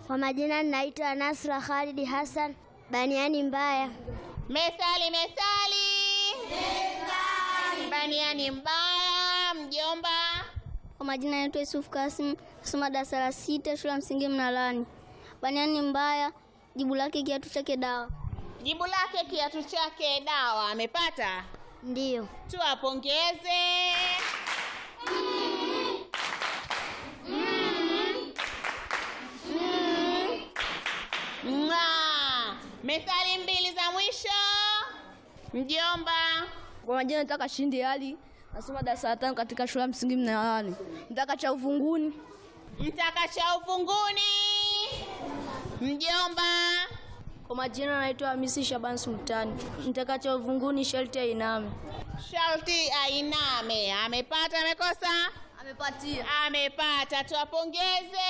Kwa majina ninaitwa Nasra Khalid Hassan, baniani mbaya. Methali, methali. Baniani mbaya, mjomba. Kwa majina naitwa Yusuf Kasim, nasoma darasa la sita shule ya msingi Mnalani. Baniani mbaya, jibu lake kiatu chake dawa. Jibu lake kiatu chake dawa. Amepata? Ndiyo. Tuwapongeze. Mwah. Methali mbili za mwisho, mjomba. Kwa majina nataka Shindi Ali, nasoma darasa la tano katika shule ya msingi Mnalani. Nataka cha uvunguni. Mtaka cha ufunguni, mjomba. Kwa majina naitwa Hamisi Shaban Sultani. Nataka cha uvunguni sharti ainame. Sharti ainame. Amepata, amekosa? Amepatia. Amepata, tuwapongeze.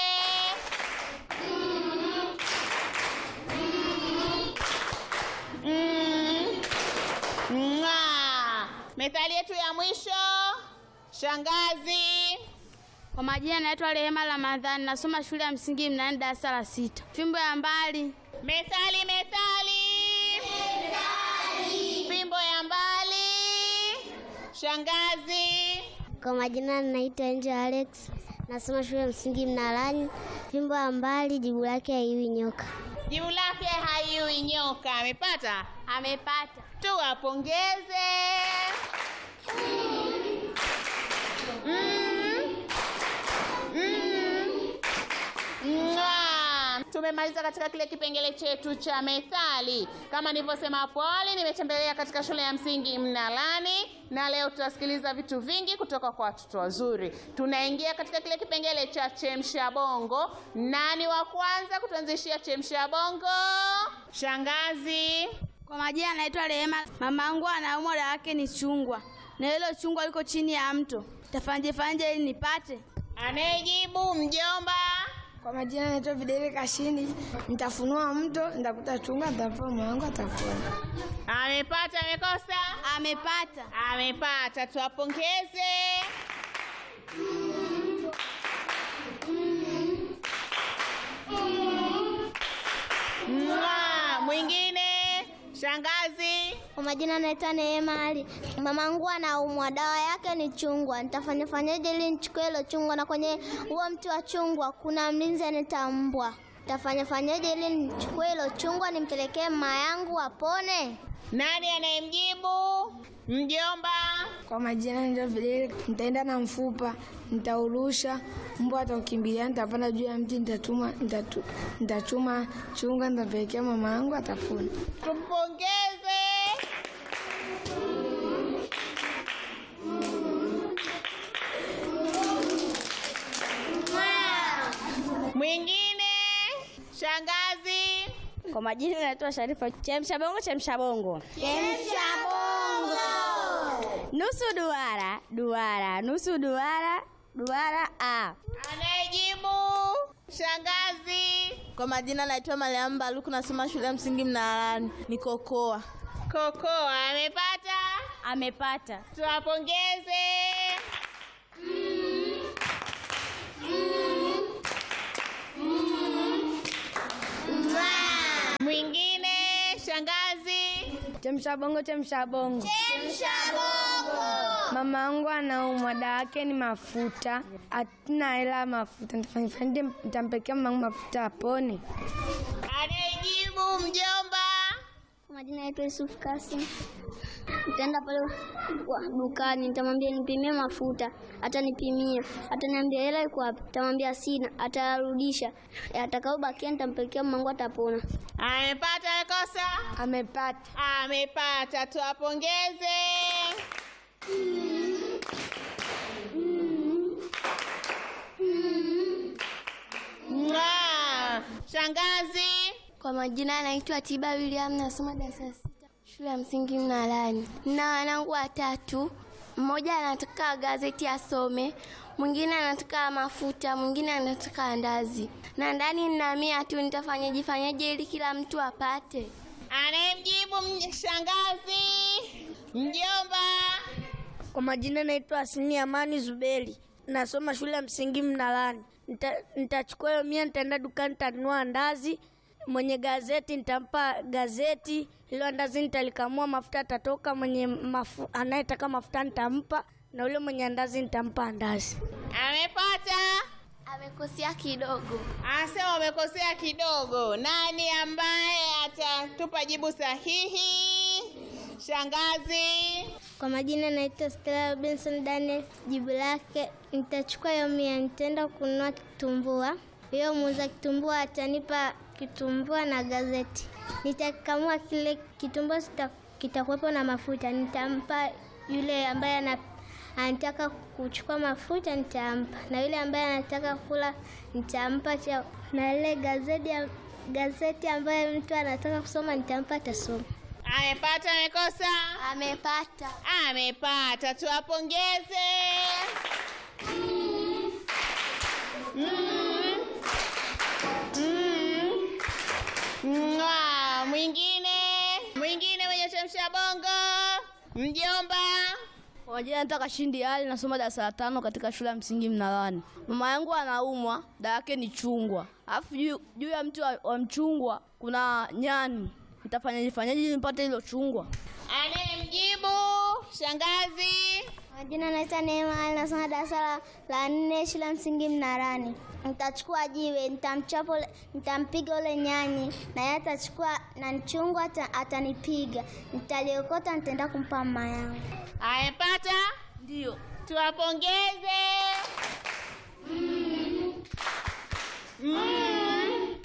Mm. Mwah. Methali yetu ya mwisho, shangazi. Kwa majina naitwa Rehema Ramadhani, nasoma shule ya msingi Mnani darasa la sita. Fimbo ya mbali. Methali, methali. Fimbo ya mbali. Shangazi. Kwa majina ninaitwa Angel Alex, nasoma shule ya msingi Mnalani. Fimbo ya mbali, jibu lake haiwi nyoka. Jibu lake haiui nyoka. Amepata? Amepata. Tuwapongeze. Mm. Mm. Mwah. Tumemaliza katika kile kipengele chetu cha methali. Kama nilivyosema hapo awali, nimetembelea katika shule ya msingi Mnalani na leo tutasikiliza vitu vingi kutoka kwa watoto wazuri. Tunaingia katika kile kipengele cha chemsha bongo. Nani wa kwanza kutuanzishia chemsha bongo? Shangazi. Kwa majina naitwa Rehema. Mamangu anaumwa, dawa yake ni chungwa, na hilo chungwa liko chini ya mto. Tafanje fanje ili nipate? Anayejibu mjomba. Kwa majina naitwa Videle Kashindi. Nitafunua mto, nitakuta chunga, nitapewa moyo wangu atapona. Amepata, amekosa? Amepata. Amepata, tuwapongeze. Mwah. Mwingine shangazi. Kwa majina naitwa Neema Ali. Mamangu anaumwa, dawa yake ni chungwa. Nitafanya fanyaje ili nichukue hilo chungwa? Na kwenye huo mti wa chungwa kuna mlinzi anaitwa mbwa. Nitafanya fanyaje ili nichukue hilo chungwa nimpelekee mama yangu apone? Nani anayemjibu? Mjomba. Kwa majina naitwa Videle. Nitaenda na mfupa, nitaurusha, mbwa ataukimbilia, nitapanda juu ya mti, nitatuma nitatu, nitachuma chunga, nitapelekea mama yangu atapona. Tumpongeze. Mwingine shangazi. Kwa majina naitwa Sharifa. Chemsha bongo, chemsha bongo. Chemsha bongo. Nusu duara, duara, nusu duara, duara a. Anayejibu shangazi. Kwa majina naitwa Mariam Baluku, nasoma shule ya msingi Mnalani, ni kokoa. Kokoa amepata. Amepata. Tuwapongeze. Mwingine shangazi. Chemsha bongo, chemsha bongo. Mama yangu anaumwa, dawa yake ni mafuta. Hatuna hela ya mafuta, nitafanya fanyaje? Nitampelekea mama yangu mafuta apone. Anayejibu mjomba. Kwa majina naitwa Yusuf Kasim. Nitaenda pale wa- dukani, nitamwambia nipimie mafuta, atanipimia, ataniambia hela iko wapi, nitamwambia sina, atarudisha, atakaobakia nitampelekea mmangu, atapona. Amepata amekosa? Amepata. Amepata, tuwapongeze. Mwah. Shangazi. Kwa majina anaitwa Tiba William, nasoma darasa la sita shule ya msingi Mnalani. Na wanangu watatu, mmoja anataka gazeti asome, mwingine anataka mafuta, mwingine anataka andazi, na ndani nina mia tu. Nitafanyaje fanyaje ili kila mtu apate? Anayemjibu mj- shangazi. Mjomba. Kwa majina naitwa Asini Amani Zuberi, nasoma shule ya msingi Mnalani. nita- nitachukua hiyo mia, nitaenda dukani, nitanunua andazi. Mwenye gazeti nitampa gazeti, ilo andazi nitalikamua, mafuta atatoka. Mwenye mafu, anayetaka mafuta nitampa, na ule mwenye andazi nitampa andazi. Amepata? Amekosea kidogo. Anasema umekosea kidogo. Nani ambaye atatupa jibu sahihi? Shangazi. Kwa majina naitwa Stella Robinson Daniel. Jibu lake nitachukua hiyo mia, nitaenda kununua kitumbua. Hiyo muuza kitumbua atanipa kitumbua na gazeti. Nitakamua kile kitumbua, sita- kitakuwepo na mafuta. Nitampa yule ambaye ana anataka kuchukua mafuta, nitampa na yule ambaye anataka kula nitampa cha, na ile gazeti ya- gazeti ambaye mtu anataka kusoma nitampa atasoma. Amepata amekosa? Amepata. Amepata. Tuwapongeze. Mm. Mm. Mwah. Mwingine mwingine mwenye chemsha bongo, mjomba. Kwa majina naitwa Kashindi Ali, nasoma darasa la tano katika shule ya msingi Mnalani. Mama yangu anaumwa, dawa yake ni chungwa, alafu juu juu ya mti wa, wa mchungwa kuna nyani. Nitafanyaje fanyaje ili nipate hilo chungwa? Anayemjibu shangazi. Majina naitwa Neema Ali, nasoma darasa la, la nne shule ya msingi Mnarani. Nitachukua jiwe, nitamchapa, ule- nitampiga ule nyani, na yeye atachukua na mchungwa ata, atanipiga. Nitaliokota, nitaenda kumpa mama yangu. Amepata? Ndio. Tuwapongeze. Mm. Mm.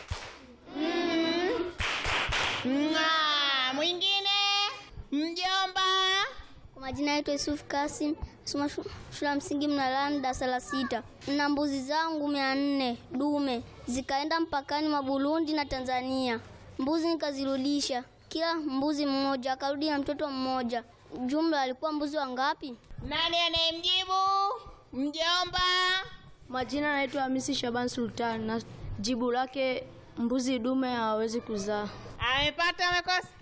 Mm. Mwah. Mwingine mjomba. Kwa majina naitwa Yusuf Kasim, nasoma shu- shule ya msingi Mnalani darasa la sita. Na mbuzi zangu mia nne dume zikaenda mpakani mwa Burundi na Tanzania. Mbuzi nikazirudisha, kila mbuzi mmoja akarudi na mtoto mmoja. Jumla alikuwa mbuzi wangapi? Nani anayemjibu? Mjomba. Majina naitwa Hamisi Shaban Sultan na jibu lake mbuzi dume hawawezi kuzaa. Amepata amekosa?